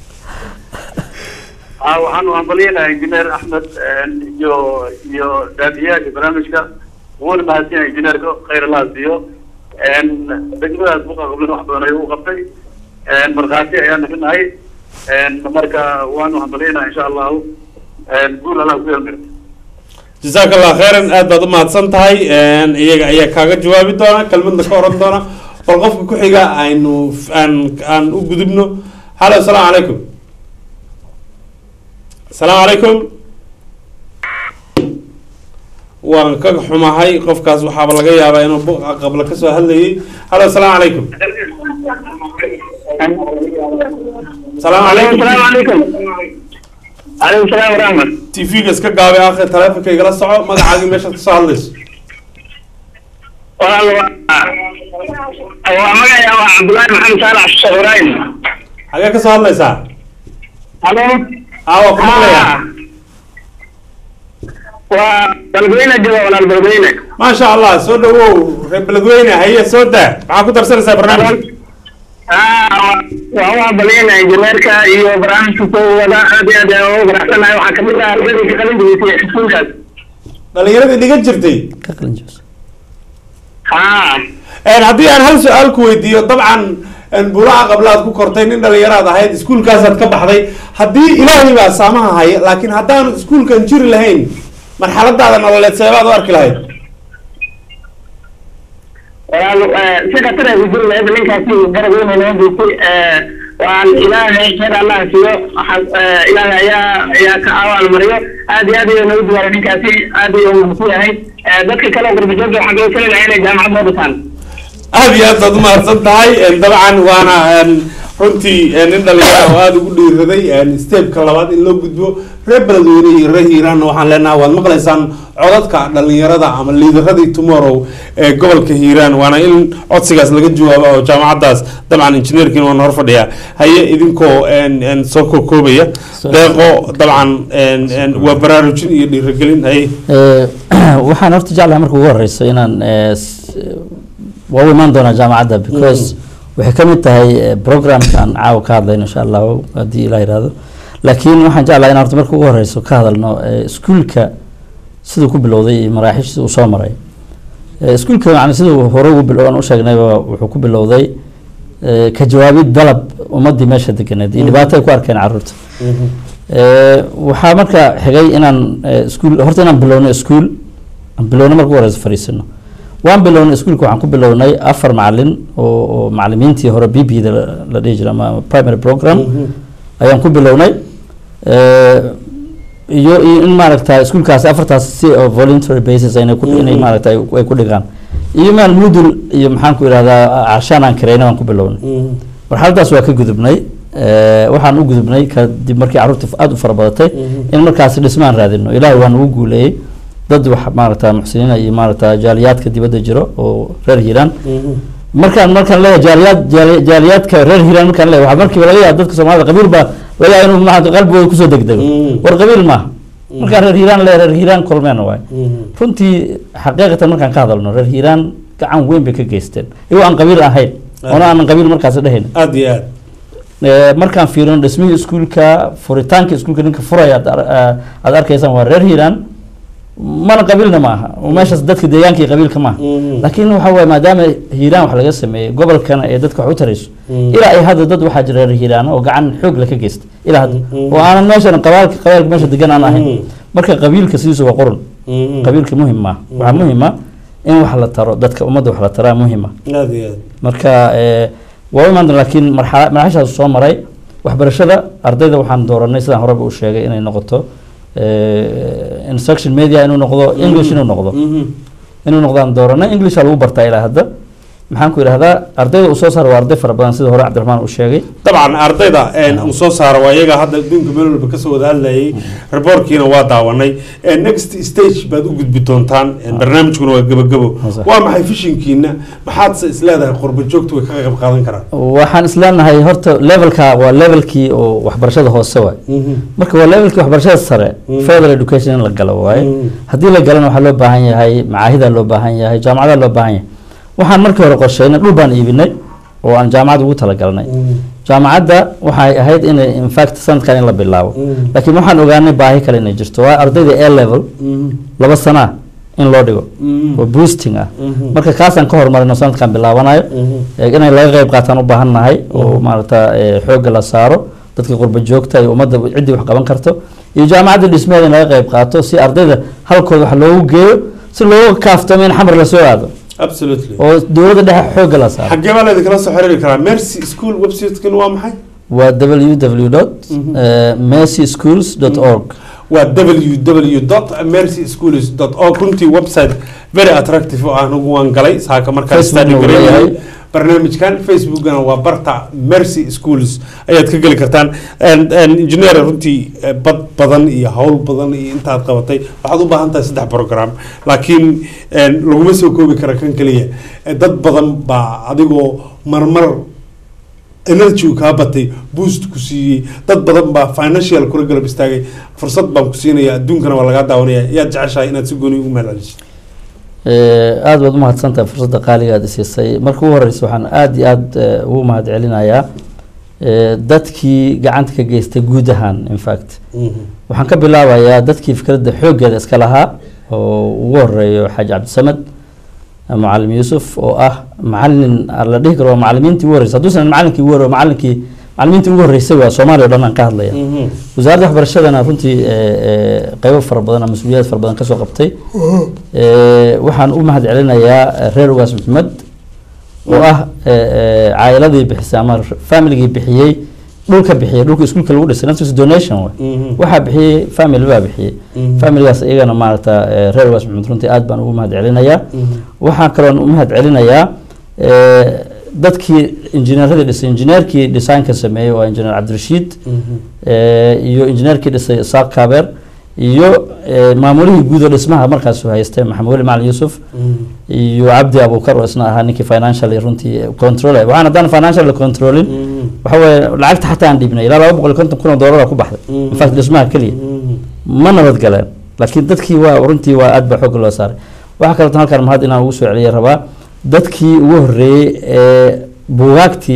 Ah, waxaan hambalyeynaa injineer axmed iyo iyo daadiyaasha barnaamijka wuuna mahadsanyahay injineerka khayr allah siiyo degmadaas buqa qablin wax badan ayuu u qabtay markhaati ayaanu ka nahay marka waanu hambalyeynaa insha allahu guul allah ku yeelmir jazaaka allah khayran aad baad umahadsan tahay Een, iyaga ayaa kaaga jawaabi doona kelmadna ka oran doona bal qofka ku xiga aynu aan aan u gudubno halo asalaamu calaykum asalaamu calaykum waan ka xumahay qofkaas waxaaba laga yaabaa inuu buqa qabla kasoo hadlayay halo asalaamu calaykum asalaamu calaykum عليكم السلام ورحمة tv-ga iska gaabay akhi taleefonka igala soco magacaagii meeshaad kasoo hadlayso والله هو مقعي هو عبد الله محمد صالح الشهرين xagee kasoo hadlaysaa الو aa waa ku maqlayaa والبلدوينة جوا ولا البلدوينة maasha allah soo dhawow reer beledweyne haye soo daa maxaa ku darsanaysaa barnaamijka وهو بلينا انجينيركا iyo barnaamijka soo wada aad iyo aad ayaan ugu faraxsanahay waxaa kamid ah ardayda ka qalin jebisay iskuulkaas dhalinyaradii dhigan jirtay haa Een, haddii aan hal su-aal ku weydiiyo dabcan een, bulaha qablaad ku kortay nin dhalinyaraad ahayd iskuulkaasaad ka baxday haddii ilaahay baa saamaha haya laakiin haddaan iskuulkan jiri lahayn marxaladaada nololeed seebaad u arki lahayd walaal si khatar ay kujiri lahayd ninkaasi garab weyn ay noo geystay waan ilaahay khayr allah siiyo waxaa ilaahay ayaa ayaa ka awaal mariyo aad iyo aad ayuu nagu diwaaray ninkaasi aad ayuu mahadsan yahay dadka kale oo gurbajoogta waxaa loo tali lahaa inay jaamacad noo dhisaan aad iyo aad baad umahadsan tahay Een, dabcan waana een, runtii een, nin dhalinyara oo aada ugu dhiiraday een, steepka labaad in loo gudbo reer beledweyne iyo reer hiiraanna waxaan leenahay waad maqlaysaan codadka dhalinyarada ama liidaradii tomorrow ee gobolka hiiraan waana in codsigaas laga jawaabo oo jaamacadaas dabcan injineerkiina waana hor fadhiyaa haye idinkoo een, een, soo koobaya deeqo dabcan een, een, waa baraarujin iyo dhiiragelin haye Eh, waxaan horta jeclahay marka ugu horeyso inaan eh, s- waa u imaan doonaa jaamacadda because waxay ka mid tahay eh, programkan caawa ka hadlayno insha allahu haddii ilah yihahdo laakiin waxaan jeclahay inaan horta marka ugu horeyso ka hadalno eh, iskuulka siduu ku bilowday iyo maraaxiishii uu soo maray Eh, iskuulka yani siduu hore ugu bil- aan u sheegnayba wuxuu ku bilowday eh, ka jawaabid dalab ummadii meesha deganeed iyo dhibaato ay ku arkeen caruurta Eh, waxaa marka xigay inaan eh, iskuul horta inaan bilowno iskuul aan bilowno marka ugu horeysa fariisino waan bilownay iskuulka waxaan ku bilownay afar macalin oo oo macalimiintii hore b b da la- la dhihi jiray ama primary program ayaan ku bilownay Eh, iyo iyo in maaragta iskuulkaasi afartaas si oo voluntary basis inay ku inay maaragta ay ay ku dhigaan iyo maal mudul iyo maxaan ku idhahdaa carshaan aan kareyna waan ku bilownay marxaladaas waa ka gudubnay Eh, waxaan u gudubnay kadib markii carruurta aada u fara badatay in markaasi dhismaan raadino ilaahay waa nagu guuleeyey dad wax maaragta muxsiniina iyo maaragta jaaliyaadka dibadda jiro oo reer hiiraan markaan markaan leeyahay jaaliyaad jaali- jaaliyaadka reer hiiraan markaan leeyahay waxaa markiiba laga yaaba dadka soomaalida qabiil baa laga yaaba inuu maaragta qalbigooda kusoo degdego war qabiil maaha markaan reer hiiraan leeyahay reer hiiraan kulmeena waay runtii xaqiiqatan markaan ka hadalno reer hiiraan gacan weyn bay ka geysteen iyagoo aan qabiil ahayn oona aanan qabiil markaasi dhahayn aada iyo aad Eh, markaan fiirino dhismihii iskuulka furitaanka iskuulka ninka furaya aad ar- ah, aad arkaysaan waa reer hiiraan mana qabiilna ma aha oo meeshaas dadka deegaanka iyo qabiilka maaha laakiin waxa waaye maadaama hiiraan wax laga sameeyey gobolkana ee dadka wax u tarayso ilaa ay hadda dad waxaa jira reer hiiraan oo gacan xoog la ka geysta ilaa hadda oo aanan meeshan qabaalka qabaalka meesha degan aan ahayn marka qabiilka sidiisu waa qurun qabiilka muhim maaha waxaa muhima in wax la taro dadka ummadda wax la taraa muhima aada iyo aad marka eh, waa u imaan doona laakiin marxala marxashaas soo maray waxbarashada ardayda waxaan dooranay sidaan horeba u sheegay inay noqoto eh, instruction media inuu noqdo english inuu noqdo inuu noqdaan dooranay englisha lagu bartaa ilaa hadda maxaan ku idhahdaa ardayda uu soo saara waa arday fara badan sida hore cabdiraxmaan uu sheegay dabcan ardayda een, uu soo saaro waa iyaga hadda adduunka meel walba kasoo wada hadlayay reportkiina waa daawanay Een, next stage baad u gudbi doontaan een, barnaamijkuna waa gebagabo waa maxay fishinkiina maxaadse isleedahay qurba joogtu way ka qayb qaadan karaan waxaan isleenahay horta levelka waa levelkii oo waxbarashada hoose waay marka waa levelkii waxbarashada sare further education in la galo waaye haddii la galana waxaa loo baahan yahay macaahida loo baahan yahay jaamacada loo baahan yahay waxaan markii hore qorsheynay dhul baan iibinay oo aan jaamacad ugu talagalnay jaamacadda waxay ahayd inay infact sanadkan in la bilaabo laakiin waxaan ogaanay baahi kale inay jirto waa ardayda a level laba sanaa in loo dhigo oo boosting ah marka kaasaan ka horumarino sanadkan bilaabanayo ee inay laga qayb qaataan u baahan nahay oo maaragta ee, xoogga la saaro dadka qurba joogta iyo ummadda ciddii wax qaban karto iyo jaamacadda dhismeeda in laga qayb qaato si ardayda halkooda wax loogu geeyo si looga kaaftamo in xamar lasoo aado absolutely oo dowladda dhexe xoogga la saaro xaggee baa laydin kala soo xiriiri karaa mercy school websitekan waa maxay waa www mercy schools org waa www mercy schools org runtii website very attractive oo aan ugu waan galay saaka markaan Facebook study uu gareeyay leeyahay. barnaamijkan facebookana waa barta mercy schools ayaad ka geli kartaan And- and engineer runtii eh, bad badan iyo hawl badan iyo intaad qabatay waxaad u baahan tahay saddex program laakiin eh, laguma soo koobi kara kan keliya Eh, dad badan baa adigoo marmar energy uu kaa batay boost ku siiyey dad badan baa financial kula galab istaagay fursad baan ku siinaya adduunkana waa lagaa daawanaya yaad jeceshahay inaad si gooni ugu mahadceliso Eh, aad baad umahadsantahay fursadda qaaliga aad isiisay marka ugu horeysa waxaan aad iyo aad eh, ugu mahad celinayaa eh, dadkii gacanta ka geystay guud ahaan in fact waxaan ka bilaabayaa dadkii fikradda xooggeeda iska lahaa oo ugu horeeyo xaaji cabdisamed eh, macalin yuusuf oo ah macalin aan la dhihi karo waa macalimiintii ugu horreysay hadduusan macalinkii ugu horre macalinkii macalimiintii ugu horreysay waa soomaaliya o dhan aan ka hadlaya wasaaradda waxbarashadana runtii eh, eh, qeybo fara badan ama mas-uuliyaad fara badan kasoo qabtay Eh, waxaan u mahad celinayaa eh, reer ugaas maxmed oo ah eh, eh, caa'iladii bixisay ama familigii bixiyey dhulka bixiyey dhulka iskuulka lagu dhisay naftiisa donation way Mhm. waxaa bixiyey family baa bixiyey Mhm. familigaas iyagana maaragta eh, reer ugaas maxmed runtii aad baan ugu mahad celinayaa waxaan kaloon u mahad celinayaa eh, dadkii injineeradii dhisay injineerkii designka sameeyey waa injineer cabdirashiid eh, iyo injineerkii dhisay isaaq kaabeer iyo eh, maamulihii guud oo dhismaha markaas haystay maxamed weli macalin yuusuf iyo cabdi abukar oo isna ahaa ninkii financially runtii control waxaan haddaan financially controlin waxa weeye lacagta xataa aan dhiibnay ilaa laba boqol iyo konton kun oo doolara ku baxday in fact dhismaha keliya ma nabad galeen laakiin dadkii waa runtii waa aad baa xoog loo saaray waxaa kaleeto halkaan mahad inaan ugu soo celiya rabaa dadkii ugu horreeyey ee buugaagtii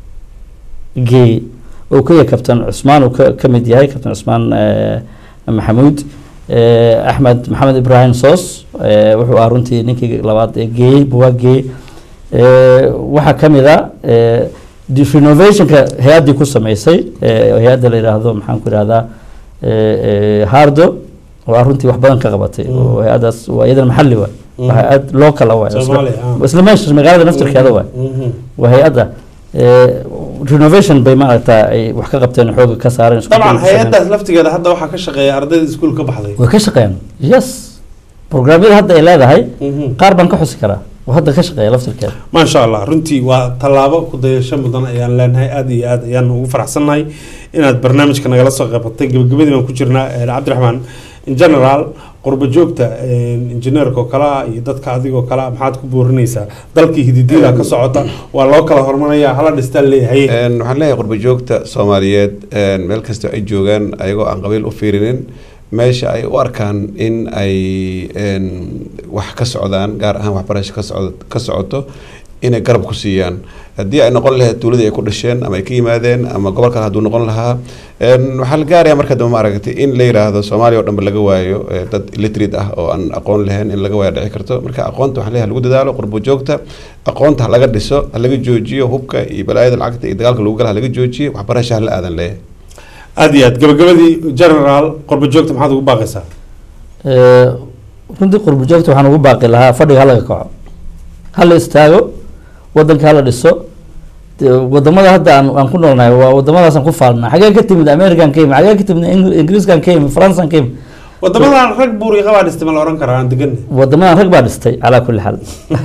geeyey oo kaya kabtan cusmaan uu ka ka mid yahay kabtan cusmaan eh, maxamuud eh, axmed maxamed ibraahim soos eh, wuxuu ahaa runtii ninkii labaad ee geeyey buugaag geeyey Eh, waxaa ka mid a eh, di- renovationka hay-addii ku sameysay eh, hay-adda la yidhaahdo maxaan ku ihahdaa eh, eh, hardo oo ah runtii wax badan ka qabatay oo hay-addaas waa iyadana maxalli waay waa hay-ad local ah waay Soomaali, ah. isla meesha magaalada naftirkeeda waay waa hay-adda eh, renovation bay maaragta ay wax ka qabteen oo xooga ka saareen isku dabcan dayay sameeyeen. hay-adaas laftigeeda hadda waxaa ka shaqeeya ardayda iskuul ka baxday way ka shaqeeyaan yes programyada hadda ay leedahay qaar baan ka xusi karaa oo hadda ka shaqeeya laftirkeeda maasha allah runtii waa tallaabo ku dayasho mudan ayaan leenahay aada iyo aad ayaan ugu faraxsannahay inaad barnaamijka nagala soo qeybatay gabagabadii baan ku jirnaa eh, cabdiraxmaan in general qurba joogta injineerka oo kale ah iyo dadka adigoo kale ah maxaad ku boorinaysaa dalkii hididiila ka socota waa loo kala hormaraya hala dhistaan leeyahay Een, waxaan leeyahay qurba joogta soomaaliyeed een, meel kasta ay joogaan ayagoo aan qabiil u fiirinin meesha ay u arkaan in ay een, wax ka socdaan gaar ahaan waxbarasho ka socdo ka socoto inay garab ku siiyaan haddii ay noqon lahayd tuuladii ay ku dhasheen ama ay ka yimaadeen ama gobol kale hadduu noqon lahaa een, waxaa la gaaraya marka dambe maaragtay in la yiraahdo soomaaliya oo dhanba laga waayo eh, dad illiterate ah oo aan aqoon lahayn in laga waayo dhici karto marka aqoonta waxaa leeyahay lagu dadaalo qurbo joogta aqoonta ha laga dhiso ha laga joojiyo hubka iyo balaayada lacagta iyo dagaalka lagu gala ha laga joojiyo waxbarasha ha la aadan leeyahay aada iyo aad gabagabadii general qurba joogta maxaad ugu baaqaysaa Eh, runtii qurbo joogta waxaan ugu baaqi lahaa fadhiga halaga kaco hala istaago wadanka hala dhiso dee wadamada hadda aan aan ku noolnahay waa wadamadaasaan ku faalnaa xagee ka timid american ka yimid xagee ka timid Ing- ingiriiskan ka yimid faransan ka yimid wadamadan rag buuriqa baa dhistay ma la oran karaa aan degan wadamadan rag baa dhistay calaa kulli xaal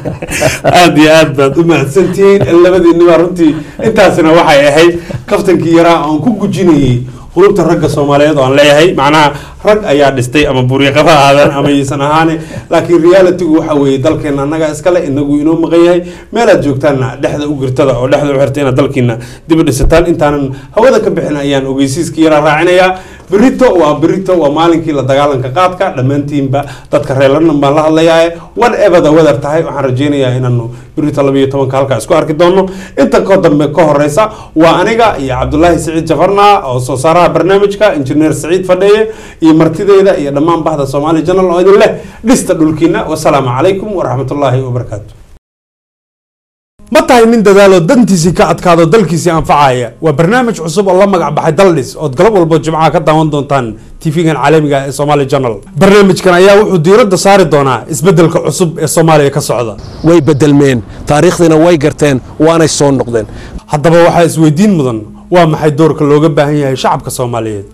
aada iyo aad baad u mahadsantihiin labadiinniba runtii intaasina waxay ahayd kaftankii yaraa oon ku gujinayay qulubta ragga soomaaliyeed oo aan leeyahay macnaha rag ayaa dhistay ama buuriqaba aadan ama aysan ahaane laakiin realitygu waxa weeye dalkeena annaga iskale inagu inoo maqan yahay meelaad joogtaanna dhexda u girtada oo dhexda u xirta inaad dalkiina dib u dhisataan intaanan hawada ka bixin ayaan ogeysiiskii yaraa raacinayaa berito waa berito waa maalinkii la dagaalanka qaadka dhammaantiinba dadka reer london baan la hadlayaa whatever the weather tahay waxaan rajeynayaa inaanu berito laba iyo tobanka halkaa isku arki doono inta ka dambe ka horeysa waa aniga iyo cabdulaahi siciid jafarna oo soo saaraha barnaamijka injineer siciid fadheeye iyo martideyda iyo dhammaan bahda soomaali janal oo idin leh dhista dhulkiina wasalaamu calaykum waraxmatullaahi wabarakaatu ma tahay nin dadaalo dantiisii ka adkaado dalkiisii anfacaya waa barnaamij cusub oo la magac baxay daldhis ood galab walbo jimcaha ka daawan doontaan tv-gan caalamiga ee somali journal barnaamijkan ayaa wuxuu diiradda saari doonaa isbeddelka cusub ee soomaaliya ka socda way bedelmeen taariikhdiina way garteen waanay soo noqdeen haddaba waxaa isweydiin mudan waa maxay doorka looga baahan yahay shacabka soomaaliyeed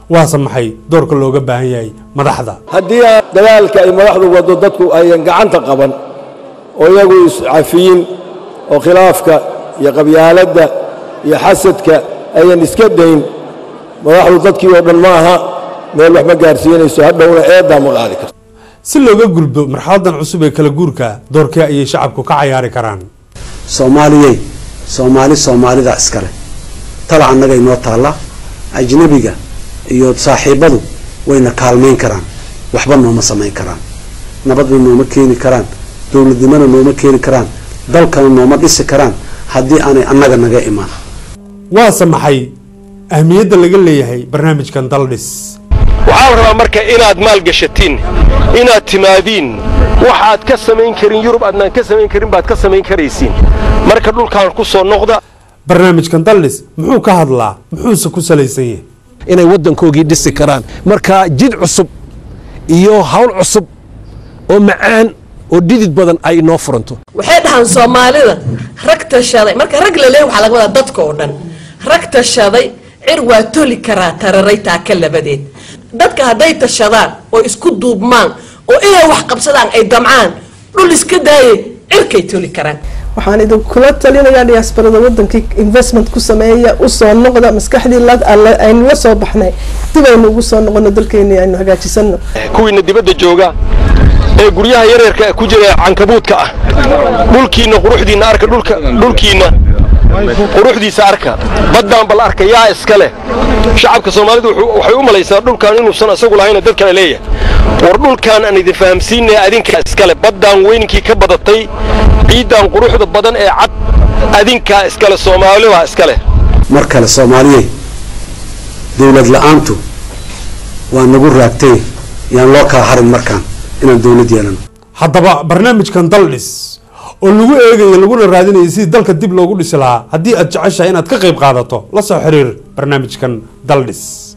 waase maxay doorka looga baahan yahay madaxda haddii aan dadaalka ay madaxdu waddo dadku ayan gacanta qaban oo iyagu iscafiyin oo khilaafka iyo qabyaaladda iyo xasadka ayan iska dayn madaxdu dadkii oo dhan ma aha meel wax ma gaarsiinayso hadhowna eeddaa ma qaadi karto si looga gulbo marxaladan cusub ee kala guurka doorkee ayay shacabku ka cayaari karaan soomaaliyey soomaali soomaalida iskale tala annaga inoo taalla ajnabiga iyo saaxiibadu wayna kaalmayn karaan waxba nooma samayn karaan nabadna nooma keeni karaan dowladnimona nooma keeni karaan dalkana nooma dhisi karaan haddii aanay annaga naga imaan waase maxay ahmiyadda laga leeyahay barnaamijkan daldhis waxaa la rabaa marka inaad maalgashatiin inaad timaadiin waxaad ka samayn karin yurub aadnaan ka samayn karin baad ka samayn karaysiin marka dhulkaan ku soo noqda barnaamijkan daldhis muxuu ka hadlaa muxuuse ku salaysan yahay inay waddankoogii dhisi karaan marka jid cusub iyo hawl cusub oo macaan oo dhidid badan ay inoo furanto waxay dhahaan soomaalida rag tashaday marka rag la leeyahay waxaa laga wadaa dadka oo dhan rag tashaday cir waa toli karaa tararay taaka labadeed dadka hadday tashadaan oo isku duubmaan oo inay wax qabsadaan ay damcaan dhul iska daaye cirkay toli karaan waxaan idinkula talinayaa diaasbarada wadankii investment ku sameeya usoo noqda maskaxdii aynu la soo baxnay dib aynu ugu soo noqono dalkeeni aynu hagaajisano kuwiina dibadda jooga ee guryaha yaryarka ku jira cankabuudka ah dhulkiinna quruxdiinna arka dhulka dhulkiinna quruxdiisa arka baddaan bal arka yaa iska leh shacabka soomaalidu waxay u malaysaa dhulkan inuusan isagu lahayna dad kale leeyahay war dhulkan aan idin fahamsiinaya adinkaa iskale baddaan weyninkii ka badatay ciiddan quruxda badan ee cad adinkaa iskale soomaalibaa iskale mar kale soomaaliyey dowlad la-aantu waa nagu raagtay yaan loo kala harin markaan inaan dowlad yeelano haddaba barnaamijkan daldhis oo lagu eegayo laguna raadinayo sidii dalka dib loogu dhisi lahaa haddii aad jeceshahay inaad ka qayb qaadato la soo xiriir barnaamijkan daldhis